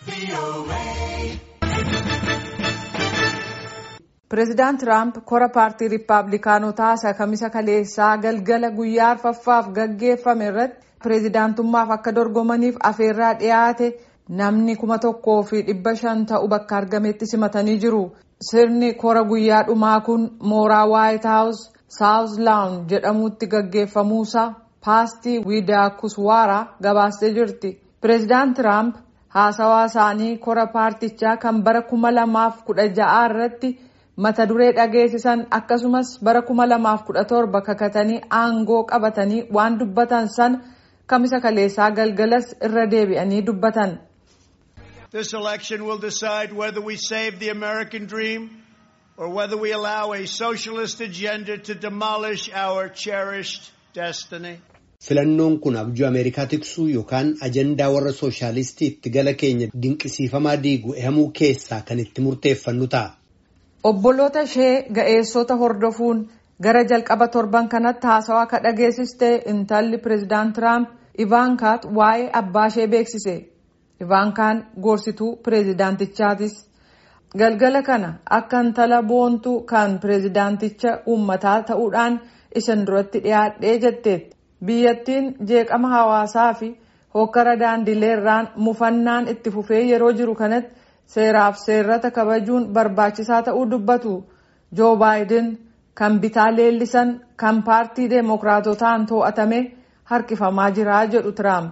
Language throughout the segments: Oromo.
Pireezidaant Tiraamp kora paartii Rippaabilikaanotaa isa kamisa kaleessaa galgala guyyaa arfaffaaf gaggeeffame irratti pireezidaantummaaf akka dorgomaniif afeerraa dhiyaate namni kuma tokkoo fi dhibba shan ta'u bakka argametti simatanii jiru. Sirni kora guyyaa dhumaa kun mooraa Waayit Haawus Saawuz Laawun jedhamutti gaggeeffamuusaa paastii Wiidaa Kuswaaraa gabaastee jirti. Pireezidaant Tiraamp haasawaa isaanii kora paartichaa kan bara kuma lamaaf kudha ja'aa irratti mata duree dhageessisan akkasumas bara kuma lamaaf kudha torba kakatanii aangoo qabatanii waan dubbatan san kamisa kaleessaa galgalas irra deebi'anii dubbatan. This election will decide whether we save the American dream or whether we allow a socialist agenda to demolish our cherished destiny. Filannoon kun abjuu Ameerikaa tiksuu yookaan ajandaa warra sooshaalistii itti gala keenya dinqisiifamaa diigu ehamuu keessaa kan itti murteeffannu ta'a. Obboloota ishee ga'eessota hordofuun gara jalqaba torban kanatti haasawaa akka dhageessiste intalli pireezidaant Tiraamp Ivaankaat waa'ee abbaa ishee beeksise. Ivaankaan gorsituu pireezidaantichaatis. Galgala kana akka intala boontuu kan pireezidaanticha uummataa ta'uudhaan isin duratti dhiyaadhee jetteetti. Biyyattiin jeeqama hawaasaa fi hokkara daandileerraan mufannaan itti fufee yeroo jiru kanatti seeraaf seerrata kabajuun barbaachisaa ta'uu dubbatu. Joo Baayiden kan bitaa leellisan kan paartii deemokiraatotaan to'atame harkifamaa jira jedhu Tiraamp.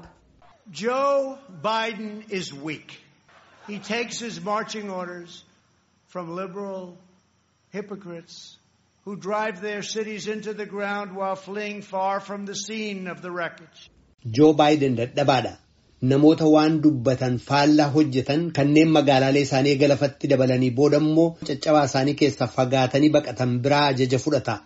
Joe Biden is weak. He takes his marching orders from liberal hypocrites who drive their cities into the ground while fleeing far from the scene of the wreckage. Joo Baayiden dadhabaadha. Namoota waan dubbatan faallaa hojjetan kanneen magaalaalee isaanii galafatti dabalanii booda immoo caccabaa isaanii keessaa fagaatanii baqatan biraa ajaja fudhata.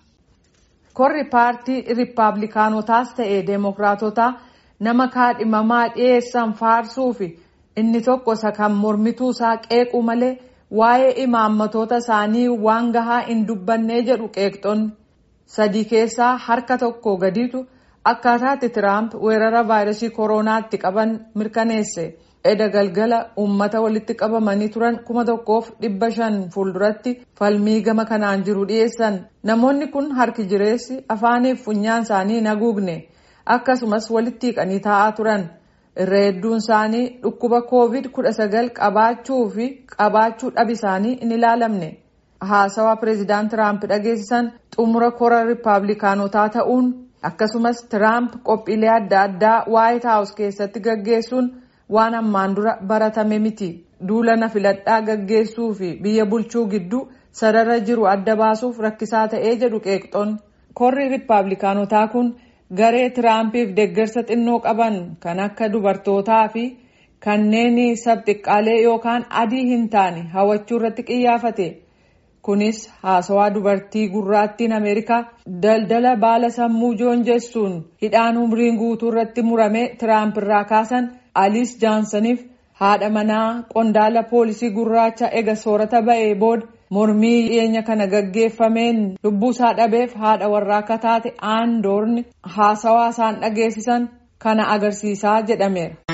Korri paartii Rippaabilikaanotaas ta'ee Deemokiraatotaa nama kaadhimamaa dhiyeessan faarsuu fi inni tokko isa kan mormituu isaa qeequ malee waa'ee imaammatoota isaanii waan gahaa hin dubbannee jedhu qeeqxonni sadii keessaa harka tokko gadiitu akkaataatti Tiraamp weerara vaayirasii kooronaatti qaban mirkaneesse. Eda galgala uummata walitti qabamanii turan kuma tokkoof dhibba shan fuulduratti falmii gama kanaan jiru dhiyeessan. Namoonni kun harki jireessi afaaniif funyaan isaanii haguugne akkasumas walitti hiiqanii taa'aa turan. Irra hedduun isaanii dhukkuba koovid kudha sagal qabaachuu fi qabaachuu dhabi isaanii hin ilaalamne. Haasawaa pireezidaant Tiraamp dhageessisan xumura kora Rippaabilikaanotaa ta'uun akkasumas Tiraamp qophiilee adda addaa Waayit Haawus keessatti gaggeessuun waan ammaan dura baratame miti. Duula na filadhaa gaggeessuu fi biyya bulchuu gidduu sarara jiru adda baasuuf rakkisaa ta'ee jedhu qeeqxoonni. Korri Rippaabilikaanotaa kun garee Tiraampiif deeggarsa xinnoo qaban kan akka dubartootaa fi kanneen sabxiqqaalee yookaan adii hin taane hawachuu irratti qiyyaafate. Kunis haasawaa dubartii gurraattiin Ameerikaa daldala baala sammuu joonjessuun hidhaan umriin guutuu irratti murame Tiraamp irraa kaasan Aliis Jaansaniif haadha manaa qondaala poolisii gurraacha ega soorata ba'ee booda mormii dhiyeenya kana gaggeeffameen lubbuusaa dhabeef haadha warraa akka taate aandoorni haasawaa isaan dhageessisan kana agarsiisaa jedhameera.